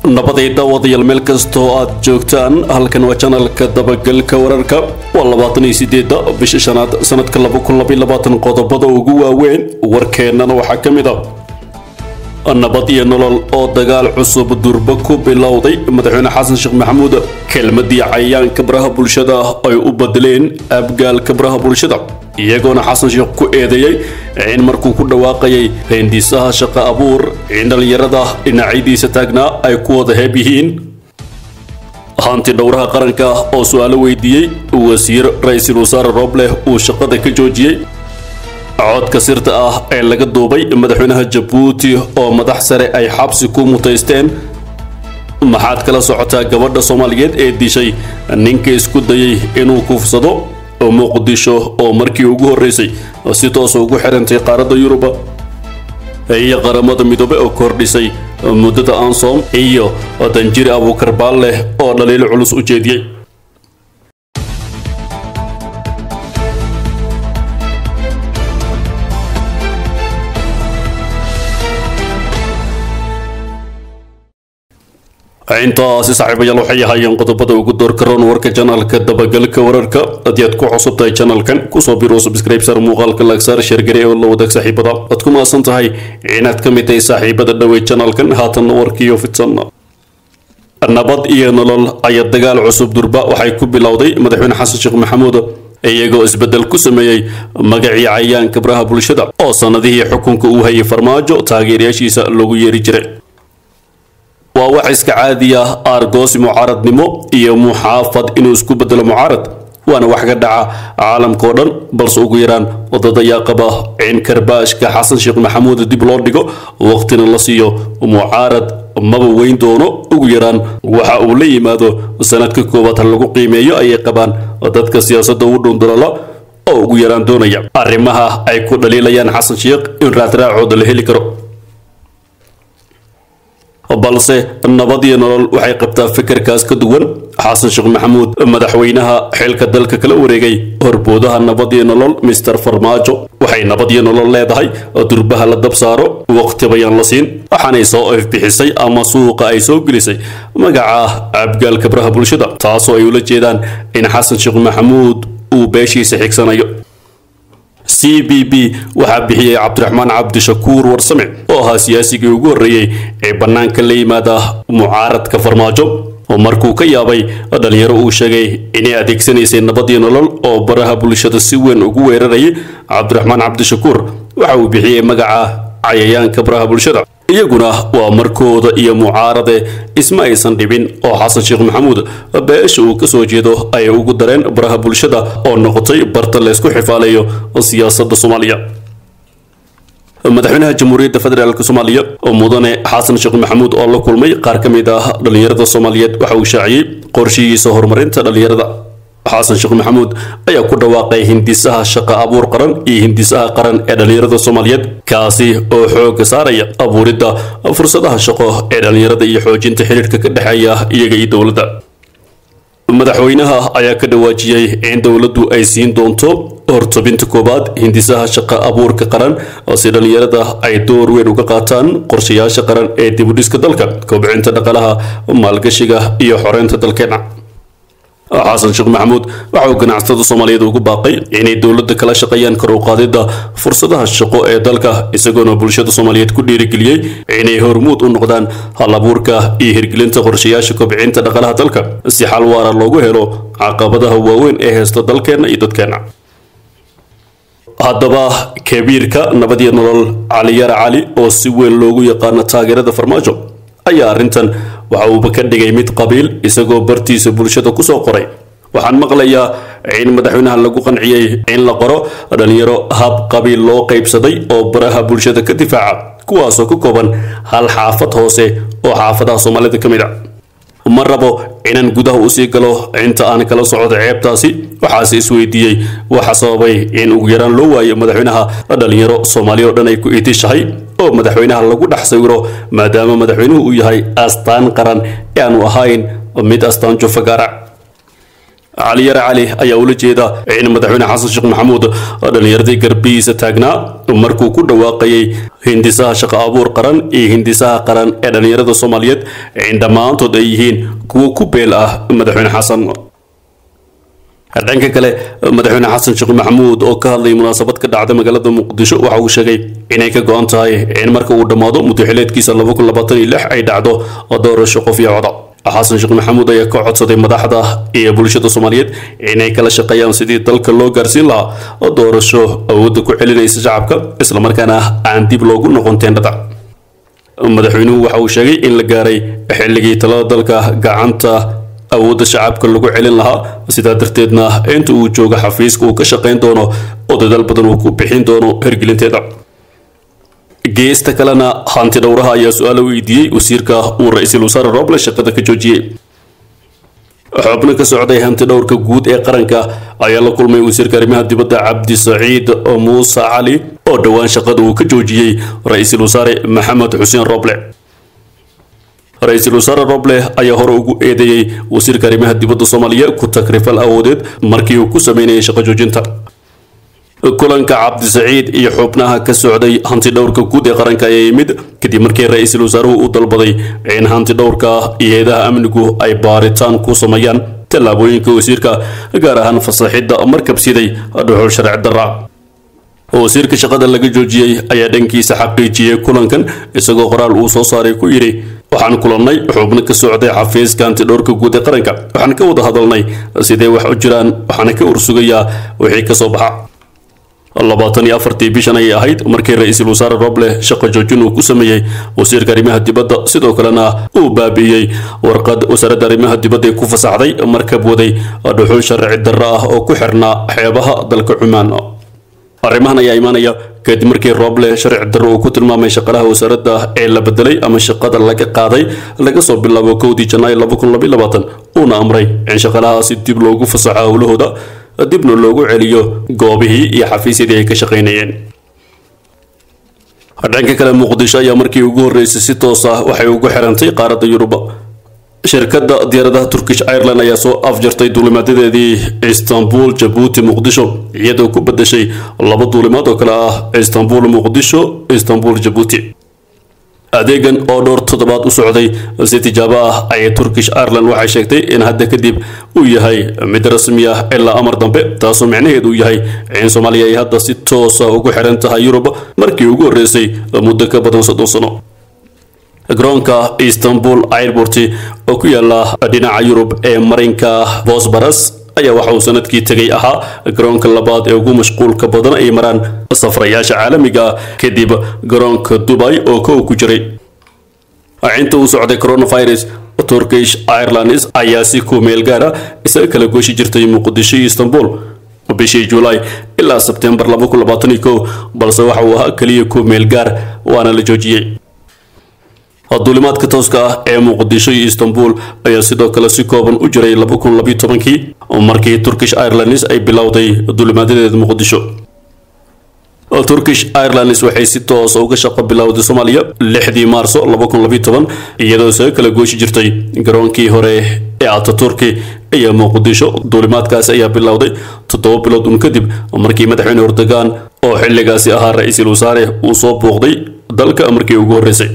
nabaday daawadayaal meel kastoo aad joogtaan halkan waa janalka dabagalka wararka waa labaatan iyo sideedda bisha shanaad sanadka laba kun labaiyo labaatan qodobada ugu waaweyn warkeennana waxaa ka mid ah nabad iyo nolol oo dagaal cusub durba ku bilowday madaxweyne xasan sheekh maxamuud kelmadii cayayaanka baraha bulshada ay u bedeleen abgaalka baraha bulshada iyagoona xasan sheekh ku eedeeyey in markuu ku dhawaaqayay hindisaha shaqo abuur in dhallinyarada dhinacyadiisa taagnaa ay ku wada heeb yihiin hanti dhowraha qaranka oo su-aalo weydiiyey wasiir ra-iisul wasaare roobleh uu shaqada ka joojiyey codka sirta ah ee laga duubay madaxweynaha jabuuti oo madax sare ay xabsi ku mutaysteen maxaad kala socotaa gabadha soomaaliyeed ee dishay ninka isku dayay inuu kufsado muqdisho oo markii ugu horreysay si toosa ugu xirantay qaaradda yuruba iyo qaramada midoobe oo kordhisay muddada ansom iyo danjiri abuukarbaal leh oo dhaliilo culus u jeediyey intaasi saaxiibayaal waxay ahaayeen qodobada ugu doorkaroon warka janalka dabagalka wararka haddii aad ku cusub tahay janalkan kusoo biro subscribesar muuqaalka laagsaar sheergare oo la wadaag saaxiibada aad ku maasan tahay inaad ka mid tahay saaxiibada dhowey janalkan haatanna warkiiyo fidsan nabad iyo nolol ayaa dagaal cusub durba waxay ku bilowday madaxweyne xasan sheekh maxamuud iyagoo isbeddel ku sameeyey magacii cayayaanka baraha bulshada oo sannadihii xukunka uu hayay farmaajo taageerayaashiisa loogu yeeri jiray waa wax iska caadi ah aargoosi mucaaradnimo iyo muxaafad inuu isku bedelo mucaarad waana wax ka dhaca caalamkao dhan balse ugu yaraan wadad ayaa qaba in karbaashka xasan sheekh maxamuud dib loo dhigo waqtina la siiyo mucaarad maba weyn doono ugu yaraan waxa uu la yimaado sanadka koowaad ha lagu qiimeeyo ayay qabaan dadka siyaasadda ugu dhundulala oo ugu yaraan doonaya arrimaha ay ku dhaliilayaan xasan sheekh in raadraacooda la heli karo balse nabad iyo nolol waxay qabtaa fikirkaas ka duwan xasan sheekh maxamuud madaxweynaha xilka dalka kala wareegay horboodaha nabad iyo nolol mister farmaajo waxay nabad iyo nolol leedahay durbaha la dab saaro waqti bayaan la siin waxaanay soo ifbixisay ama suuqa ay soo gelisay magaca abgaalka baraha bulshada taasoo ay ula jeedaan in xasan sheekh maxamuud uu beeshiisa xigsanayo c b b waxaa bixiyey cabdiraxmaan cabdishakuur warsame oo ahaa siyaasigii ugu horreeyey ee bannaanka la yimaada mucaaradka farmaajo oo markuu ka yaabay dhalinyaro uu sheegay inay adeegsanaysay nabad iyo nolol oo baraha bulshada si weyn ugu weerarayay cabdiraxmaan cabdishakuur waxa uu bixiyey magaca cayayaanka baraha bulshada iyaguna waa markooda iyo mucaarade isma aysan dhibin oo xasan sheekh maxamuud beesha uu kasoo jeedo ayay ugu dareen baraha bulshada oo noqotay barta laysku xifaalayo siyaasadda soomaaliya madaxweynaha jamhuuriyadda federaalk soomaaliya oo mudane xasan sheekh maxamuud oo la kulmay qaar ka mid ah dhalinyarada soomaaliyeed waxa uu shaaciyey qorshihiisa horumarinta dhalinyarada xasan sheekh maxamuud ayaa ku dhawaaqay hindisaha shaqo abuur qaran iyo hindisaha qaran ee dhalinyarada soomaaliyeed kaasi oo xooga saaraya abuuridda fursadaha shaqo ee dhalinyarada iyo xoojinta xiriirka ka dhexeeya iyaga iyo dowladda madaxweynaha ayaa ka dhawaajiyey in dowladdu ay siin doonto hortobinta koowaad hindisaha shaqo abuurka qaran si dhalinyarada ay door weyn uga qaataan qorshayaasha qaran ee dibudhiska dalka kobcinta dhaqaalaha maalgashiga iyo xoreynta dalkeena xasan sheekh maxamuud waxa uu ganacsatada soomaaliyeed ugu baaqay inay dowladda kala shaqeeyaan kor u qaadidda fursadaha shaqo ee dalka isagoona bulshada soomaaliyeed ku dhiirigeliyey inay hormuud u noqdaan hal abuurka iyo hirgelinta qorshayaasha kobcinta dhaqaalaha dalka si xal waara loogu helo caqabadaha waaweyn ee haysta dalkeenna iyo dadkeenna haddaba kabiirka nabad iyo nolol caliyara cali oo si weyn loogu yaqaano taageerada farmaajo ayaa arrintan waxa uuba ka dhigay mid qabiil isagoo bartiisa bulshada kusoo qoray waxaan maqlayaa in madaxweynaha lagu qanciyey in la qoro dhalinyaro hab qabiil loo qaybsaday oo baraha bulshada ka difaaca kuwaasoo ka kooban hal xaafad hoose oo xaafadaha soomaalida ka mid a ma rabo inaan gudaha usii galo inta aan kala socdo ceebtaasi waxaase isweydiiyey waxa sababay in ugu yaraan loo waayo madaxweynaha dhalinyaro soomaaliya oo dhan ay ku itishahay oo madaxweynaha lagu dhex sawiro maadaama madaxweynuhu uu yahay astaan qaran ee aanu ahayn mid astaan jufagaara cali yare cali ayaa ula jeeda in madaxweyne xasan sheekh maxamuud dhallinyaradii garbihiisa taagnaa markuu ku dhawaaqayay hindisaha shaqo abuur qaran iyo hindisaha qaran ee dhallinyarada soomaaliyeed in dhammaantood ay yihiin kuwo ku beel ah madaxweyne xasan dhanka kale madaxweyne xasan sheekh maxamuud oo ka hadlayay munaasabad ka dhacda magaalada muqdisho waxa uu sheegay inay ka go-an tahay in marka uu dhammaado muddaxileedkiisa ay dhacdo doorasho qof iyo coda xasan sheekh maxamuud ayaa ka codsaday madaxda iyo bulshada soomaaliyeed inay kala shaqeeyaan sidii dalka loo gaarsiin lahaa doorasho awoodda ku celinaysa shacabka islamarkaana aan dib loogu noqon teendhada madaxweynuhu waxa uu sheegay in la gaaray xilligii talada dalka gacanta awoodda shacabka lagu celin lahaa sidaa darteedna inta uu joogo xafiiska uu ka shaqayn doono oo dadaal badan uu ku bixin doono hergelinteeda geesta kalena hanti dhowraha ayaa su-aala weydiiyey wasiirka uu ra-iisul wasaare roble shaqada ka joojiyey xubno ka socday hanti dhowrka guud ee qaranka ayaa la kulmay wasiirka arrimaha dibadda cabdi saciid muuse cali oo dhowaan shaqada uu ka joojiyey ra-iisul wasaare maxamed xuseen roble ra-iisul wasaare roble ayaa hore ugu eedeeyey wasiirka arrimaha dibadda soomaaliya ku takrifal awoodeed markii uu ku sameynayay shaqo joojinta kulanka cabdisaciid iyo xubnaha ka socday hanti dhowrka guud ee qaranka ayaa yimid kadib markii ra-iisul wasaaruhu u dalbaday in hanti dhowrka iyo hay-adaha amnigu ay baaritaan ku sameeyaan tallaabooyinka wasiirka gaar ahaan fasaxidda markabsiday dhuxul sharci darra wasiirka shaqada laga joojiyey ayaa dhankiisa xaqiijiyey kulankan isagoo qoraal uu soo saaray ku yidhi waxaan kulannay xubno ka socday xafiiska hantidhowrka guud ee qaranka waxaan ka wada hadalnay sidee wax u jiraan waxaana ka ursugayaa wixii ka soo baxa labaatan iyo afartii bishan ayay ahayd markii ra-iisul wasaare roble shaqo joojin uu ku sameeyey wasiirka arrimaha dibadda sidoo kalena uu baabi'iyey warqad wasaaradda arrimaha dibadda ee ku fasaxday markab waday dhuxul sharci darro ah oo ku xirnaa xeebaha dalka cumaan arrimahan ayaa imaanaya kadib markii roble sharci darro uu ku tilmaamay shaqalaha wasaaradda ee la bedelay ama shaqada laga qaaday laga soo bilaabo kowdii janaayo uuna amray in shaqalahaasi dib loogu fasaxo howlahooda dibna loogu celiyo goobihii iyo xafiisyadii ay ka shaqaynayeen dhanka kale muqdisho ayaa markii ugu horreysay si toos ah waxay ugu xirantay qaaradda yurub shirkadda diyaaradaha turkish ireland ayaa soo afjartay duulimaadadeedii istanbul jabuuti muqdisho iyadoo ku bedeshay laba duulimaad oo kale ah istanbul muqdisho istanbul jabuuti adeegan oo dhowr toddobaad u socday si tijaabo ah ayay turkish ireland waxay sheegtay in hadda kadib uu yahay mid rasmi ah ilaa amar dambe taasoo micnaheedu yahay in soomaaliya ay hadda si toosa ugu xiran tahay yurub markii ugu horreysay muddo ka badan soddon sano garoonka istanbul airport oo ku yaala dhinaca yurub ee marinka bosbaras ayaa waxa uu sanadkii tegay ahaa garoonka labaad ee ugu mashquulka badan ay maraan safrayaasha caalamiga ah kadib garoonka dubai oo kow ku jiray inta uu socday coronavirus turkish airlines ayaa si ku meel gaara isaga kala gooshi jirtay muqdisho iyo istanbul bishii julaay ilaa sebtembar balse waxa uu ahaa keliya ku meel gaar waana la joojiyey duulimaadka tooska ah ee muqdisho iyo istanbul ayaa sidoo kale si kooban u jiray kii markii turkish airlines ay bilowday duulimaadadeeda muqdisho turkish airlines waxay si toosa uga shaqo bilowday soomaaliya lixdii maarso iyadoo isaga kala gooshi jirtay garoonkii hore ee ataturki iyo muqdisho duulimaadkaasi ayaa bilowday toddoba bilood un kadib markii madaxweyne erdogan oo xilligaasi ahaa ra-iisul wasaare uu soo booqday dalka markii ugu horreysay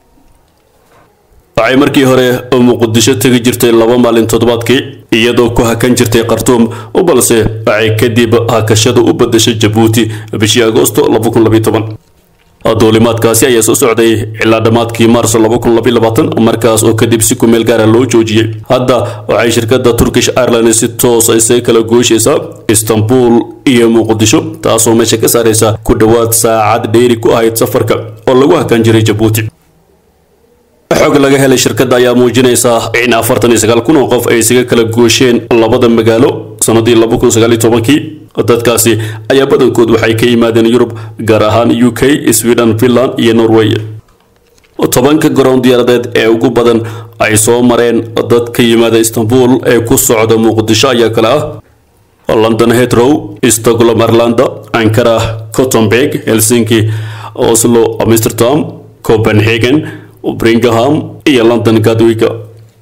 waxay markii hore muqdisho tegi jirtay laba maalin toddobaadkii iyadoo ku hakan jirtay khartuum balse waxay kadib hakashada u badashay jabuuti bishii agoosto duulimaadkaasi ayaa soo socday ilaa dhammaadkii maarso markaas oo kadib si ku meel gaara loo joojiyey hadda waxay shirkadda turkish airlines si toosa isaga kala gooshaysaa istanbul iyo muqdisho taasoo meesha ka saaraysa ku dhowaad saacad dheeri ku ahayd safarka oo lagu hakan jiray jabuuti xog laga helay shirkadda ayaa muujinaysa in afartan iyo sagaal kun oo qof ay isaga kala goosheen labada magaalo sanadii laba kun sagaal iyo tobankii dadkaasi ayaa badankood waxay ka yimaadeen yurub gaar ahaan u k sweden finland iyo norway tobanka garoon diyaaradeed ee ugu badan ay soo mareen dad ka yimaada istanbul ee ku socda muqdisho ayaa kale ah london heathrow stockholm irlanda ankara cottenberg helsinki oslo amsterdam copenhagen Bringham iyo London Gatwick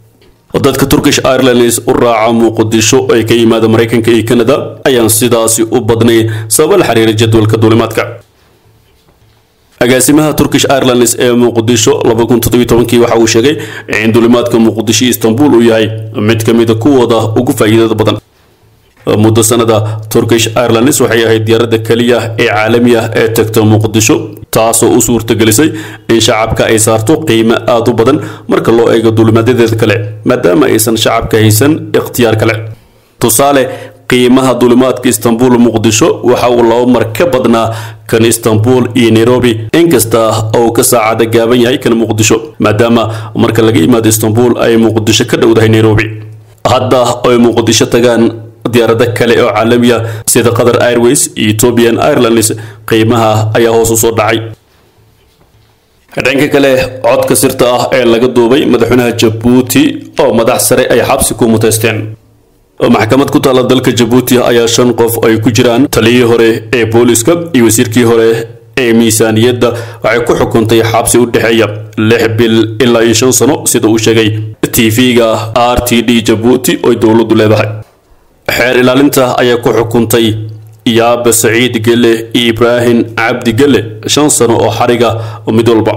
dadka turkish airlines u raaca muqdisho ee ka yimaada maraykanka iyo canada ayaan sidaasi u badnay sababa la xiriira jadwalka duulimaadka agaasimaha turkish airlines ee muqdisho kii waxa uu sheegay in duulimaadka muqdisho istanbul uu yahay mid ka mida kuwooda ugu faa'iidada badan muddo sanada turkish airlines waxay ahayd diyaaradda keliya ee caalami ah ee tagta muqdisho taasoo u suurtagelisay in shacabka ay saarto qiimo aad u badan marka loo eego duulimaadyadeeda kale maadaama aysan shacabka haysan ikhtiyaar kale tusaale qiimaha duulimaadka istanbul muqdisho waxa uu laba mar ka badnaa kan istanbul iyo nairobi inkasta uu ka saacada gaaban yahay kan muqdisho maadaama marka laga yimaado istanbul ay muqdisho ka dhowdahay nairobi hadda ay muqdisho tagaan diyaarado kale oo caalamiya sida qatar airways iyo ethiopian airlines qiimaha ayaa hoos u soo dhacay dhanka kale codka sirta ah ee laga duubay madaxweynaha jabuuti oo madax sare ay xabsi ku muteysteen maxkamad ku taalla dalka jabuuti ayaa shan qof ay ku jiraan taliyihii hore ee booliska iyo wasiirkii hore ee miisaaniyadda waxay ku xukuntay xabsi u dhexeeya lix bil ilaa iyo shan sano sida uu sheegay tv-ga r t d jabuuti oo dowladdu leedahay xeer ilaalinta ayaa ku xukuntay yaabe saciid gelle iyo ibraahim cabdi gelle shan sano oo xariga mid walba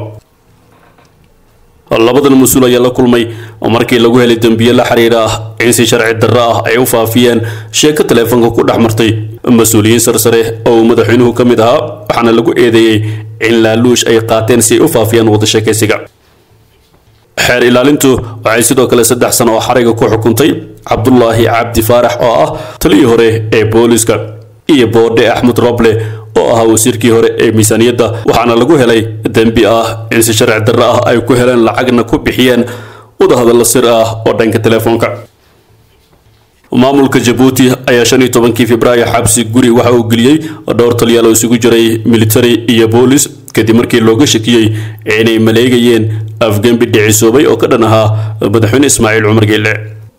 labadan mas-uul ayaa la kulmay markii lagu helay dembiye la xiriira in si sharci darro ah ay u faafiyeen sheeko taleefanka ku dhex martay mas-uuliyiin sarsare oo uu madaxweynuhu ka mid ahaa waxaana lagu eedeeyey in laaluush ay qaateen si ay u faafiyaan wada sheekaysiga xeer ilaalintu waxay sidoo kale saddex sano oo xariga ku xukuntay cabdulaahi cabdi faarax oo ah taliyii hore ee booliska iyo boodhe axmed roble oo ahaa wasiirkii hore ee miisaaniyadda waxaana lagu helay dembi ah in si sharci darro ah ay ku heleen lacagna ku bixiyeen wadahadallo sir ah oo dhanka telefoonka maamulka jabuuti ayaa shan iyo tobankii februaayo xabsi guri waxa uu geliyey dhowr taliyaal oo isugu jiray military iyo boolis kadib markii looga shakiyey inay maleegayeen afgembi dhicisoobay oo ka dhan ahaa madaxweyne ismaaciil cumar geelle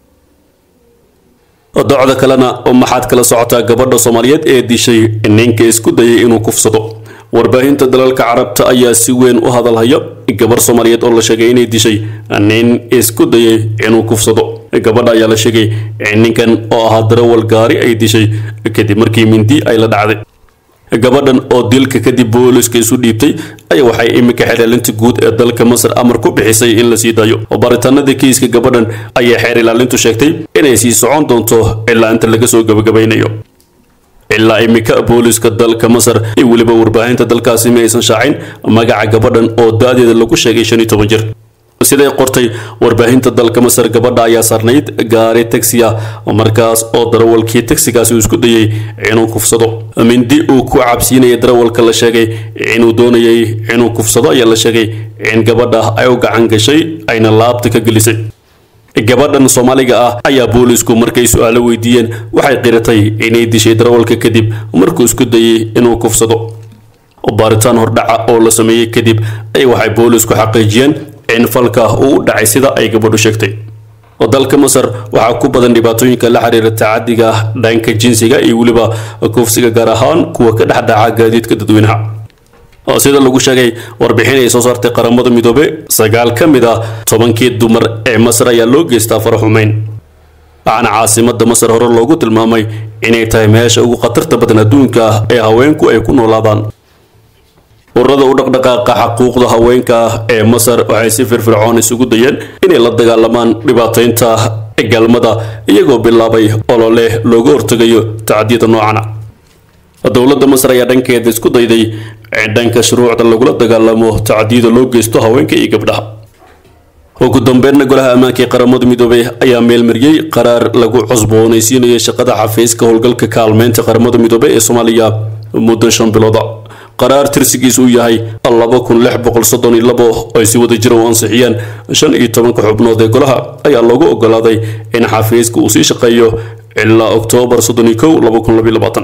docda kalena maxaad kala socotaa gabadha soomaaliyeed ee dishay ninka isku dayay inuu kufsado warbaahinta dalalka carabta ayaa si weyn u hadalhaya gabar soomaaliyeed oo la sheegay inay dishay nin isku dayay inuu kufsado gabadha ayaa la sheegay in ninkan oo ahaa darawal gaari ay dishay kadib markii mindi ay la dhacday gabadhan oo dilka kadib booliska isu dhiibtay ayaa waxay iminka xeer-ilaalinta guud ee dalka masar amar ku bixisay in la sii daayo baaritaanada kiiska gabadhan ayaa xeer ilaalintu sheegtay inay sii socon doonto ilaa inta laga soo gabagabaynayo ilaa iminka booliska dalka masar iyo weliba warbaahinta dalkaasi ma aysan shaacin magaca gabadhan oo da-deeda lagu sheegay shan iyo toban jir siday qortay warbaahinta dalka masar gabadha ayaa saarnayd gaari tagsi ah markaas oo darawalkii tagsigaasi uu isku dayay inuu kufsado mindi uu ku cabsiinaya darawalka la sheegay inuu doonayay inuu kufsado ayaa la sheegay in gabadha ay u gacan gashay ayna laabta ka gelisay gabadhan soomaaliga ah ayaa boolisku markay su-aalo weydiiyeen waxay qiratay inay dishay darawalka kadib markuu isku dayay inuu kufsado baaritaan hordhaca oo la sameeyey kadib ay waxay boolisku xaqiijiyeen in falka uu u dhacay sida ay gabadhu sheegtay dalka masar waxaa ku badan dhibaatooyinka la xiriira tacadiga dhanka jinsiga iyo weliba kufsiga gaar ahaan kuwa ka dhex dhaca gaadiidka dadweynaha sida lagu sheegay warbixin ay soo saartay qaramada midoobe sagaal ka mid ah tobankii dumar ee masar ayaa loo geystaa faraxumeyn waxaana caasimada masar hore loogu tilmaamay inay tahay meesha ugu khatarta badan adduunka ee haweenku ay ku noolaadaan ururada u dhaqdhaqaaqa xaquuqda haweenka ee masar waxay si firfircoon isugu dayeen inay la dagaalamaan dhibaataynta galmada iyagoo bilaabay olole looga hortegayo tacdiyada noocana dowladda masar ayaa dhankeeda isku dayday in dhanka shuruucda lagula dagaalamo tacdiyada loo geysto haweenka iyo gabdhaha ugu dambeynna golaha ammaanka ee qaramada midoobey ayaa meelmariyey qaraar lagu cusboonaysiinayo shaqada xafiiska howlgalka kaalmeynta qaramada midoobey ee soomaaliya muddo shan bilooda qaraar tirsigiisu uu yahay laba kun lix boqol soddon iyo labo ay si wada jira u ansixiyeen shan iyo tobanka xubnood ee golaha ayaa loogu ogolaaday in xafiiska uu sii shaqeeyo ilaa oktoobar soddon iyo kow laba kun labaiyo labaatan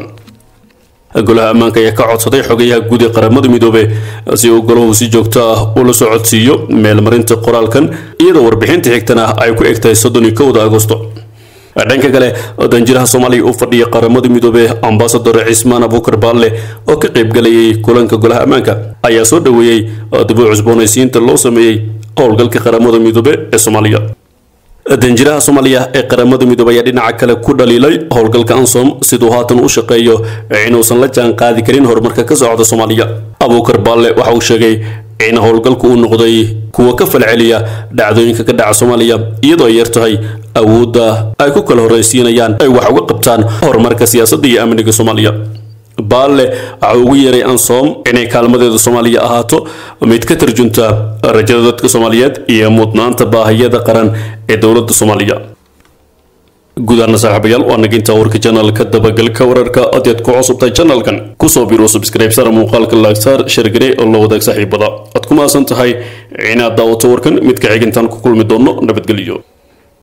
golaha ammaanka ayaa ka codsaday xogayaha guud ee qaramada midoobe si uu golahu si joogto ah ula soo codsiiyo meelmarinta qoraalkan iyadoo warbixinta xigtana ay ku egtahay soddon iyo kowda agosto dhanka kale danjiraha soomaaliya u fadhiya qaramada midoobe ambasador cismaan abuukar baalle oo ka qaybgalayay kulanka golaha ammaanka ayaa soo dhoweeyey dib u cusboonaysiinta loo sameeyey howlgalka qaramada midoobe ee soomaaliya danjiraha soomaaliya ee qaramada midoobay ayaa dhinaca kale ku dhaliilay howlgalka ansom siduu haatan u shaqeeyo inuusan la jaan qaadi karin horumarka ka socda soomaaliya abuukar baalle waxa uu sheegay in howlgalku uu noqday kuwa ka falceliya dhacdooyinka ka dhaca soomaaliya iyadoo ay yar tahay awoodda ay ku kala horraysiinayaan ay wax uga qabtaan horumarka siyaasadda iyo amniga soomaaliya baalle waxa ugu yeeray ansom inay kaalmadeeda soomaaliya ahaato mid ka tarjunta rajada dadka soomaaliyeed iyo mudnaanta baahiyada qaran ee dowladda soomaaliya gudaana saaxiibayaal waa naginta warka janalka dabagalka wararka adeed ku cusubtahay janalkan kusoo biro subscribe-sar muuqaalka laagsaar shargare oo la wadaag saaxiibada aad ku maasan tahay inaad daawato warkan midka xigintaan ku kulmi doono nabadgelyo